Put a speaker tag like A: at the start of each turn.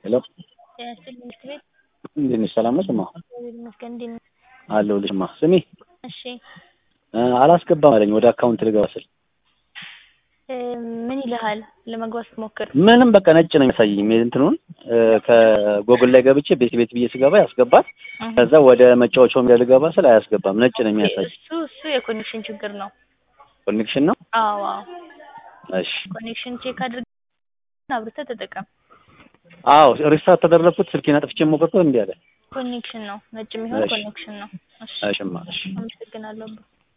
A: ሄሎ
B: ያስል ትምህርት ቤት
A: እንዴት ነሽ? ሰላም ነሽ? እማ
B: እግዚአብሔር ይመስገን። እንዴት ነህ?
A: አለሁልሽ። እማ ስሚ
B: እሺ
A: እ አላስገባም አለኝ ወደ አካውንት ልገባ ስል
B: እ ምን ይልሃል ለመግባት ስትሞክር?
A: ምንም በቃ ነጭ ነው የሚያሳየኝ እንትኑን እ ከጎግል ላይ ገብቼ ቤት ቤት ብዬ ስገባ ያስገባል።
B: እህ
A: ከዛ ወደ መጫወቻው ሜዳ ልገባ ስል አያስገባም። ነጭ ነው የሚያሳይ።
B: እሱ እሱ የኮኔክሽን ችግር ነው።
A: ኮኔክሽን ነው።
B: አዎ አዎ
A: እሺ
B: ኮኔክሽን ቼክ አድርግ አብርተህ ተጠቀም።
A: አዎ ሪስታርት ተደረግኩት ስልኬን አጥፍቼ ሞከርኩት እምቢ አለ።
B: ኮኔክሽን ነው ነጭ የሚሆን
A: እሺ።
B: ኮኔክሽን ነው። እሺ
A: እሺ እማ እሺ
B: አመሰግናለሁ።